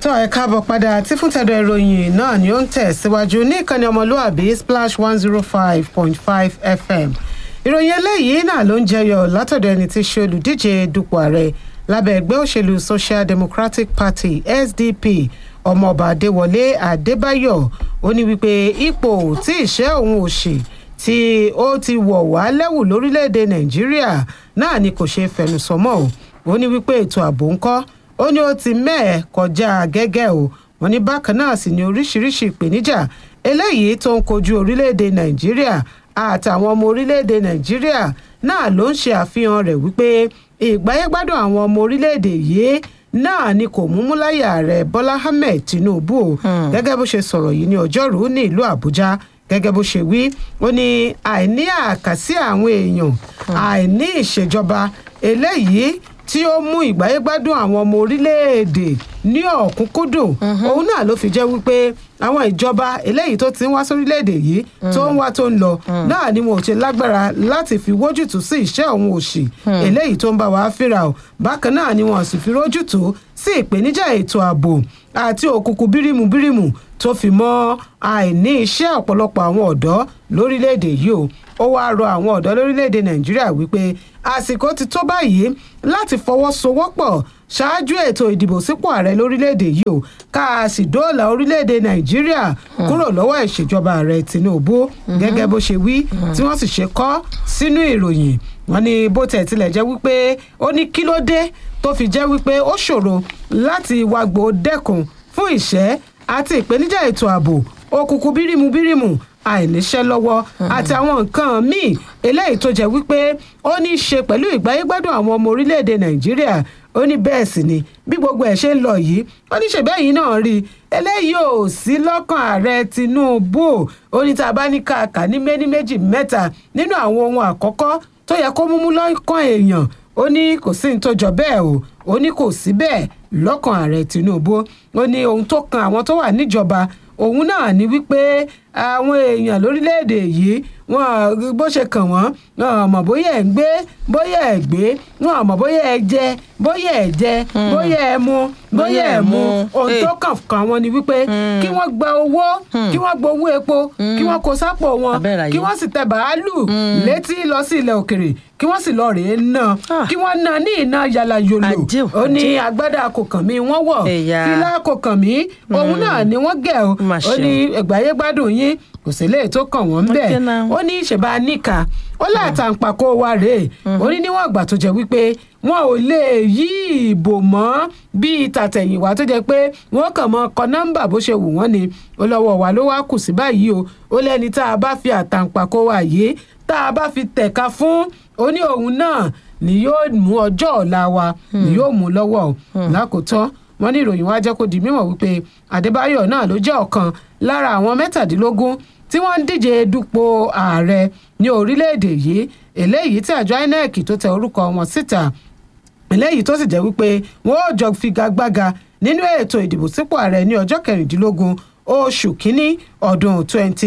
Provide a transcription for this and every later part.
tó ẹ káàbọ̀ padà tí fún tẹ̀dọ̀ ìròyìn náà ni ó ń tẹ̀ síwájú ní ìkànnì ọmọlúàbí splash one zero five point five fm ìròyìn eléyìí náà ló ń jẹyọ látọ̀dọ̀ ẹni tí ṣe olùdíje dupò ààrẹ lábẹ́ ẹgbẹ́ òṣèlú social democratic party sdp ọmọọba adéwọlé adébáyọ̀ ó ní wípé ipò tí ìṣẹ́ òun òṣì tí ó ti wọ̀ wá lẹ́wù lórílẹ̀‐èdè nàìjíríà náà ni kò ṣe fẹnusọmọ́ o ó ní wípé ètò ààbò ńkọ́ ó ní ó ti mẹ́ẹ̀ kọjá gẹ́gẹ́ o wọ́n ní bákan náà sì ní oríṣiríṣi ìpèníjà eléyìí tó ń kojú orílẹ̀‐èdè nàìjíríà àtàwọn ọmọ orílẹ̀‐èdè nàìjíríà náà ló ń ṣe àfihàn rẹ̀ wípé ìgbáyégbádùn àwọn ọmọ orílẹ̀‐èdè yìí náà ni kò mú múláyà ààrẹ bọ́lá ahmed tinubu o gẹ́gẹ́ bó ṣe sọ̀rọ̀ yìí ní ọjọ́rùú ní ìlú àbújá gẹ́gẹ́ bó ṣe wí ó ní àìní àkàsí àwọn èèyàn àìní ìṣèjọba eléyìí tí ó mú ìgbáyégbádùn àwọn ọmọ orílẹ̀-èdè ní ọ̀kúnkúndùn òun náà ló fi jẹ́ wípé àwọn ìjọba eléyìí tó ti ń wá sórílẹ̀-èdè yìí tó ń wá tó ń lọ náà ni wọn ò ṣe lágbára láti fi wójútùú sí ìṣẹ́ òun òṣì eléyìí tó ń bá wa fínra o bákan náà ni wọn sì fi rójútùú sí ìpèníjà ètò ààbò àti òkùnkùn bírímù bírímù tó fi mọ́ àìní iṣẹ́ ọ̀pọ̀lọpọ̀ àwọn ọ̀dọ́ lórílẹ̀‐èdè yìí o ó wáá rọ àwọn ọ̀dọ́ lórílẹ̀‐èdè nàìjíríà wípé àsìkò ti tó báyìí láti fọwọ́sowọ́pọ̀ ṣáájú ètò ìdìbò sípò ààrẹ lórílẹ̀‐èdè yìí o ká a sì dóòlà orílẹ̀‐èdè nàìjíríà kúrò lọ́wọ́ ìṣèjọba ààrẹ tinubu gẹ́gẹ́ bó ṣe wí tí wọ́n sì ṣe kọ́ sínú ìròyìn wọn ní bó tẹ̀ tilẹ̀ jẹ́ wípé ó ní kí ló dé tó fi jẹ́ wípé ó ṣòro láti wàgbò dẹ́kun fún ìṣẹ́ àti ìpèníjà ètò ààbò òkùnkùn bírímù bírímù àìníṣẹ́ lọ́wọ́ àti àwọn nǹkan míì eléyìí tó jẹ́ wípé ó ní í ṣe pẹ̀lú ìgbáyégbádùn àwọn ọmọ orílẹ̀-èdè nàìjíríà ó ní bẹ́ẹ̀ sì ni bí gbogbo ẹ̀ ṣe ń lọ yìí ó ní ṣèbẹ́yìn náà rí i eléyìí ò sí lọ́kàn ààrẹ tinubu ó ní tá a bá ní kàkà ní méní méjì mẹ́ta nínú àwọn ohun àkọ́kọ́ tó yẹ kó múmú lọ́kàn èèyàn ó ní kò sí ní tó jọ bẹ́ẹ̀ o ó ní kò sí bẹ́ẹ̀ lọ́kàn ààrẹ tinubu ó ní ohun tó kan àwọn tó wà níjọba òun náà ní wípé àwọn èèyàn lórílẹ̀‐èdè yìí wọn bó ṣe kàn wọ́n wọn mọ̀ bóyá ẹ̀ ń gbé bóyá ẹ̀ gbé wọn mọ̀ bóyá ẹ̀ jẹ bóyá ẹ̀ jẹ bóyá ẹ̀ mu bóyá ẹ̀ mu ohun tó kàn kàn wọ́n ni wípé kí wọ́n gba owó kí wọ́n gba owó epo kí wọ́n kó sápò wọn kí wọ́n sì tẹ bàálù létí lọ sí ilẹ̀ òkèrè kí wọ́n sì lọ rèé ná kí wọ́n ná ní iná yàlà yòlò ó ní agbádá kò kàn mí wọ́n wọ̀ fìlà kò kàn mí òun náà ni wọ́n gẹ̀ ó ní ẹgbàáyégbádùn yín kò sí lè tó kàn wọ́n bẹ́ẹ̀ ó ní ìṣèbá níkà ó látàǹpàkò wa rèé ó ní níwọ̀n ìgbà tó jẹ́ wípé wọn ò lè yí ìbò mọ́ bíi tàtẹ̀yìnwá tó jẹ́ pé wọ́n kàn mọ́ kọ nọ́mbà bó ṣe wù wọ́n ni ó lọ́wọ́ wa ló wá kù sí báyìí o ó lẹ́ni tá a bá fi àtàǹpàkò wa yìí tá a bá fi tẹ̀ka fún ó ní òun náà ni yóò mú ọjọ́ ọ̀la wa ni yóò mú lọ́wọ́ lákòótán wọn ní ìròyìn wa jẹ́ kó di mímọ̀ wípé adébáyọ̀ náà ló jẹ́ ọ̀kan lára àwọn mẹ́tàdínlógún tí wọ́n ń díje dupò ààrẹ ní orílẹ̀-èdè yìí eléyìí tí àjọ inec tó tẹ orúkọ wọn síta eléyìí tó sì jẹ́ wípé wọ́n ó jọ figagbága nínú ètò ìdìbò sípò ààrẹ ní ọjọ́ kẹrìndínlógún oṣù kínní ọdún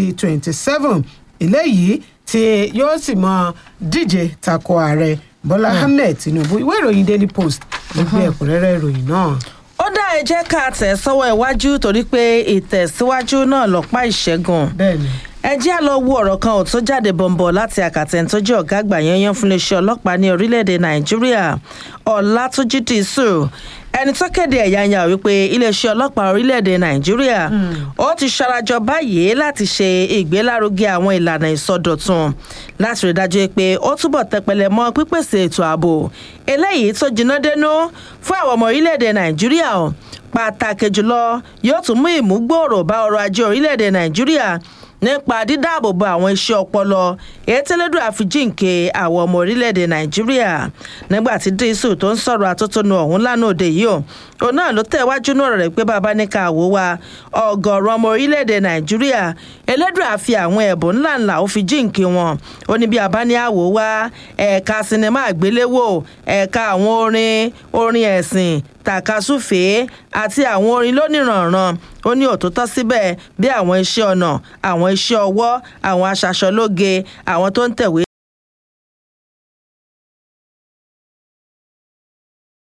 2027 eléyìí tí yóò sì mọ díje tako ààrẹ bọ́lá ahmed tinubu ìwé ìròyìn daily post ló gbé ẹ̀kúnrẹ́rẹ́ ìròyìn náà ó dá ẹ jẹ́ ká tẹ̀ sọ́wọ́ iwájú torí pé ìtẹ̀síwájú náà lọ́pàá ìṣẹ́gun bẹ́ẹ̀ni ẹ jẹ́ à lọ wo ọ̀rọ̀ kan ò tó jáde bọ̀m̀bọ̀ láti àkàtẹ̀ tó jẹ́ ọ̀gá àgbà yẹnyẹn fún iléeṣẹ́ ọlọ́pàá ní orílẹ̀-èdè nàìjíríà ọ̀làtúnjì dìísù ẹni tó kéde ẹ̀yàyà wípé iléeṣẹ́ ọlọ́pàá orílẹ̀-èdè nàìjíríà ó ti ṣarajọ báyìí láti ṣe ìgbélárugẹ àwọn ìlànà ìsọdọ̀tun láti rí dájú pé ó túbọ̀ tẹpẹlẹ mọ́ pípèsè ètò ààbò eléyìí tó jiná dénú fún àwọn ọmọ orílẹ̀-èdè nàìjíríà pàtàkì jùlọ yóò tún mú ìmúgbòòrò bá ọrọ̀ ajé orílẹ̀-èdè nàìjíríà nípa dídáàbòbò àwọn iṣẹ́ ọpọlọ ètèlédùn àfijíǹke àwọn ọmọ orílẹ̀-èdè nàìjíríà nígbà tí dísù tó ń sọ̀rọ̀ àtótónu ọ̀hún lánàá òde yìí o òun náà ló tẹ̀ wájú náà rẹ̀ pé bàbá ní ká wò wá ọgọ́rùn ọmọ orílẹ̀-èdè nàìjíríà elédùn àfi àwọn ẹ̀bùn ńláńlá ó fi jíǹkí wọn ó ní bí abá ní àwò wá ẹ̀ka sinimá àgbéléwò ẹ̀ka àwọn orin orin ẹ̀sìn tàkasúfèé àti àwọn orin lónìrànràn ó ní òtútọ́ síbẹ̀ bí àwọn iṣẹ́ ọnà àwọn iṣẹ́ ọwọ́ àwọn aṣaṣọlóge àwọn tó ń tẹ̀wé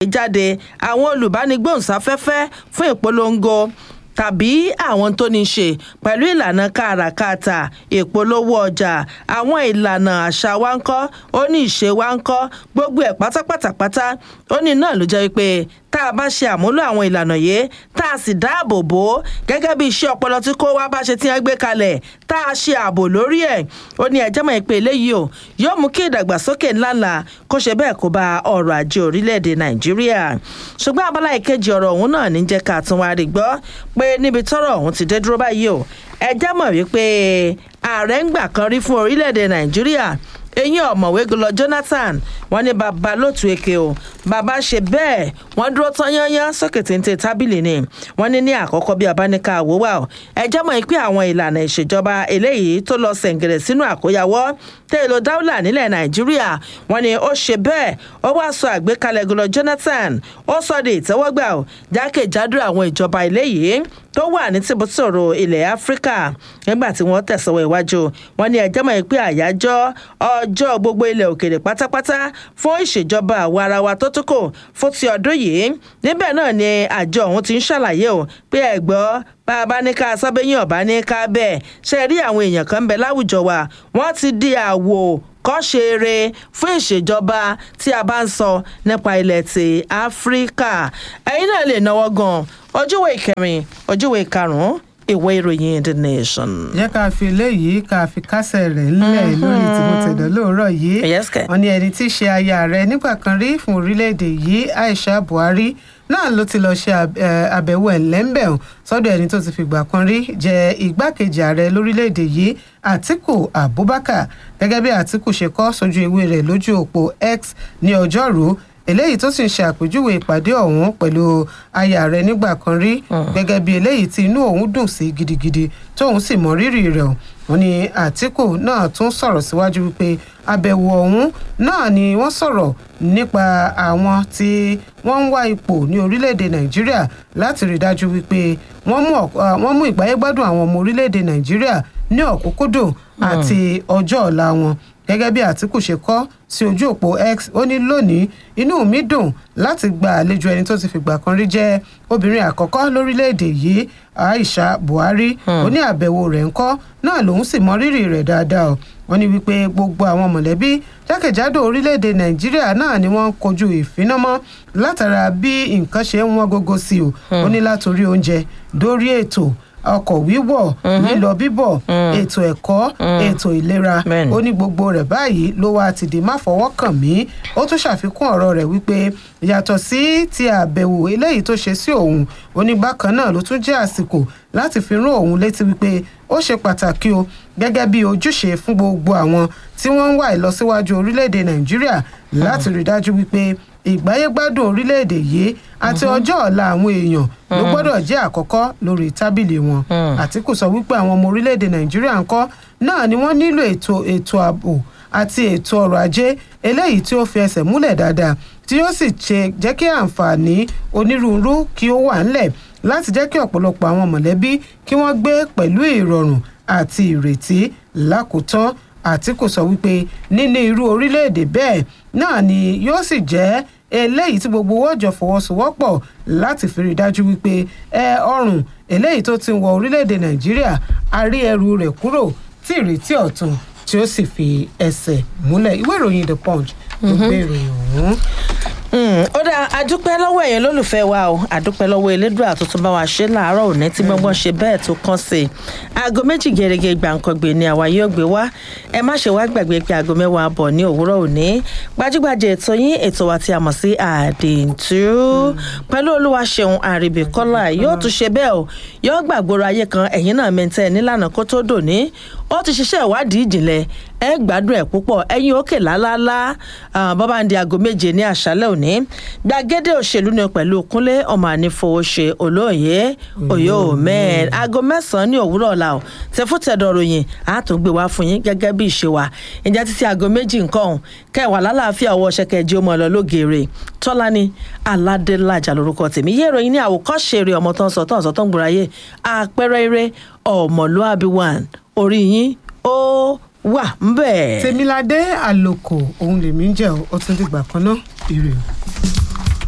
jáde àwọn olùbánigbóhùnsáfẹ́fẹ́ fún ìpolongo tàbí àwọn tó ní í ṣe pẹ̀lú ìlànà káràkátà ìpolówó ọjà àwọn ìlànà àṣà wa ń kọ́ ó ní ìṣe wa ń kọ́ gbogbo ẹ̀ pátápátápátá ó ní náà ló jẹ́ wípé tá a bá ṣe àmúlò àwọn ìlànà yìí tá a sì dáàbò bò ó gẹ́gẹ́ bí iṣẹ́ ọpọlọ tí kò wá bá ṣe tí wọ́n gbé kalẹ̀ tá a ṣe ààbò lórí ẹ̀ ó ní ẹjẹ́ mọ̀ pé eléyìí o yóò mú kí ìdàgbàsókè ńláńlá kó ṣe bẹ́ẹ̀ kó bá ọrọ̀ ajé orílẹ̀-èdè nàìjíríà ṣùgbọ́n abala ìkejì ọ̀rọ̀ ọ̀hún náà ní jẹ́ ká tún wá rí gbọ́ pé níbi tọ́rọ̀ ọ̀hún ti dé dúró báyìí o ẹjẹ́ mọ̀ wípé ààrẹ ń gbà kan rí fún orílẹ̀-èdè nàìjíríà eyín ọ̀mọ̀wé gọlọ jonathan wọn ní bàbá lótú èké o bàbá ṣe bẹ́ẹ̀ wọ́n dúró tán yányán sókè téńté tábìlì ni wọ́n ní ní àkọ́kọ́ bí abáníkà àwòwà o ẹjẹ́ mọ̀ pé àwọn ìlànà ìṣèjọba eléyìí tó lọ sẹ̀ǹgẹ̀rẹ̀ sínú àkóyawọ́ tẹ́lẹ̀ dáúlà nílẹ̀ nàìjíríà wọ́n ní ó ṣe bẹ́ẹ̀ ó wá sọ àgbékalẹ̀ gọlọ jonathan ó sọ de ìtẹ́wọ́gbà o jákèjádò àwọn ìjọba eléyìí tó wà ní tìbútòrò ilẹ̀ áfíríkà nígbà tí wọ́n tẹ̀sọ̀wọ́ iwájú wọn ní ẹjẹ́ mọ̀ pé àyájọ́ ọjọ́ gbogbo ilẹ̀ òkèèrè pátápátá fún ìṣèjọba àwa ara wa tó tún kò fún ti ọdún yìí níbẹ̀ náà ni àjọ ọ̀hún ti ń ṣàlàyé o pé ẹ̀gbọ́ bá a bá ní ká sábẹ́yìn ọ̀bá ní ká bẹ́ẹ̀ ṣe rí àwọn èèyàn kan ń bẹ láwùjọ wa wọ́n ti di àwò kọ́ṣe eré fún ìṣèjọba tí a bá ń sọ nípa ilẹ̀ ti áfíríkà ẹ̀yin náà lè náwó gan ojúwe ìkẹrin ojúwe ìkarùn-ún ìwé ìròyìn the nation. jẹ́ ká fi eléyìí ká fi kásẹ̀ rẹ̀ ńlẹ̀ lórí tìmọ̀tẹ̀dọ̀ lóòrọ̀ yìí Yes, kẹ̀. wọ́n ní ẹni tí í ṣe aya rẹ̀ nígbà kan rí fún orílẹ̀-èdè yìí aisha buhari náà ló ti lọ ṣe àb- eh, àbẹ̀wò ẹ̀lẹ́ńbẹ̀hùn sọ́dọ̀ ẹni tó ti fìgbà kan rí jẹ́ igbákejì ààrẹ lórílẹ̀-èdè yìí àtiku abubakar gẹ́gẹ́ bí àtiku ṣe kọ́ sójú ewé rẹ̀ lójú òpó x ní ọjọ́rùú eléyìí tó sì ń ṣe àpèjúwe ìpàdé ọ̀hún pẹ̀lú aya rẹ̀ nígbà kan rí gẹ́gẹ́ bí eléyìí tí inú òun dùn sí gidigidi tóun sì mọ rírì rẹ̀ o wọ́n ní àtìkù náà tún sọ̀rọ̀ síwájú wípé àbẹ̀wò ọ̀hún náà ni wọ́n sọ̀rọ̀ nípa àwọn tí wọ́n ń wá ipò ní orílẹ̀-èdè nàìjíríà láti rí dájú wípé wọ́n mú ọ̀k- ah, wọ́n mú ìgbáyégbádùn àwọn ọmọ orílẹ̀-èdè nàìjíríà ní ọ̀kúnkúndùn àti ọjọ́ ọ̀la wọn gẹ́gẹ́ bí àtìkù ṣe kọ́ sí ojú òpó x ó ní lónìí inú mi dùn láti gba àlejò ẹni tó ti fìgbà kan rí jẹ́ obìnrin àkọ́kọ́ lórílẹ̀‐èdè yìí aisha buhari ó ní àbẹ̀wò rẹ̀ ńkọ́ náà lòun sì mọ rírì rẹ̀ dáadáa o wọ́n ní wípé gbogbo àwọn mọ̀lẹ́bí jákèjádò orílẹ̀‐èdè nàìjíríà náà ni wọ́n ń kojú ìfinamọ́ látara bí nǹkan ṣe ń wọ́n gógó sí o ó ní látòrí oúnjẹ dórí ètò ọkọ̀ wíwọ̀ lílọ bíbọ̀ ètò ẹ̀kọ́ ètò ìlera Bẹ́ẹ̀ni. ó ní gbogbo rẹ̀ báyìí ló wá ti di má fọwọ́ kàn mí ó tún ṣàfikún ọ̀rọ̀ rẹ̀ wípé yàtọ̀ sí ti àbẹ̀wò eléyìí tó ṣe sí òun ó ní bákan náà ló tún jẹ́ àsìkò láti fi rán òun létí wípé ó ṣe pàtàkì o gẹ́gẹ́ bí ojúṣe fún gbogbo àwọn tí wọ́n ń wá ìlọsíwájú orílẹ̀-èdè nàìjíríà láti rí dájú wípé ìgbáyégbádùn orílẹ̀-èdè yìí àti ọjọ́ ọ̀la àwọn èèyàn ló gbọ́dọ̀ jẹ́ àkọ́kọ́ lórí tábìlì wọn àtìkù sọ wípé àwọn ọmọ orílẹ̀-èdè nàìjíríà ńkọ́ náà ni wọ́n nílò ètò ètò ààbò àti ètò ọrọ̀ ajé eléyìí tí ó fi ẹsẹ̀ múlẹ̀ dáadáa tí ó sì ṣe jẹ́ kí àǹfààní onírúurú kí ó wà ńlẹ̀ láti jẹ́ kí ọ̀pọ̀lọpọ̀ àwọn mọ̀lẹ́bí kí wọ́n gbé pẹ̀lú ìrọ̀rùn àti ìrètí lákòótán àtìkù sọ wípé níní irú orílẹ̀-èdè bẹ́ẹ̀ náà ni yóò sì jẹ́ eléyìí tí gbogbo owó jọ fọwọ́sowọ́pọ̀ láti fi rí i dájú wípé ẹ ọrùn eléyìí tó ti ń wọ orílẹ̀-èdè nàìjíríà a rí ẹrù rẹ̀ kúrò tí ìrètí ọ̀tun tí ó sì fi ẹsẹ̀ múlẹ̀ ìwé ìròyìn the punch ló gbé ìròyìn ọ̀hún. Mm, ó dáa adúpẹ́ lọ́wọ́ ẹ̀yin lólùfẹ́ wa o adúpẹ́ lọ́wọ́ elédùà tó tún bá wa ṣe láàárọ̀ òní tí gbọ́ngbọ́n ṣe bẹ́ẹ̀ tó kàn sí i aago méjì gẹ́gẹ́ gbàǹkangbè ni àwa yóò gbé wá ẹ má ṣe wá gbàgbé pé aago mẹ́wàá bọ̀ ní òwúrọ̀ òní gbajúgbajà ètò yín ètò wa tí a mọ̀ sí àdìntú pẹ̀lú olúwaṣeun àrìbìkọ́lá yóò tún ṣe bẹ́ẹ̀ o yóò gbàgbóró ayé kan ẹ̀yin náà mẹ́ntẹ́ nílànà kó tó dòní ó ti ṣiṣẹ́ ìwádìí ìjìnlẹ̀ ẹ gbádùn ẹ̀ púpọ̀ ẹ̀yin òkè lálálá bọ́bá ń di aago méje ní àṣálẹ̀ òní gbàgede òṣèlú ni pẹ̀lú kúnlé ọmọ ànífowóṣe olóòye òye òmẹ́ẹ̀ aago mẹ́sàn-án ní òwúrọ̀ ọ̀la ò tẹfútẹ̀dọ̀ ròyìn àtúngbè wá fún yín gẹ́gẹ́ bí ìṣe wa ìjà títí aago méjì nǹkan ọ̀hún kẹwàá lálàáfíà ọwọ́ ṣẹkẹjì ọmọ ọ̀lọ́ lógeere tọ́lání aládélájà lórúkọ tèmi yé ìròyìn ní àwòkọ́ṣe eré ọmọ tó ń sọ tó ń sọ tó ń gbòòrà yé àpẹẹrẹ eré ọmọlúàbí one orí yín ó wà ń bẹ̀. tèmiládé àlòkò òun lèmi ń jẹ́ ó tún dìgbà kan náà ire o.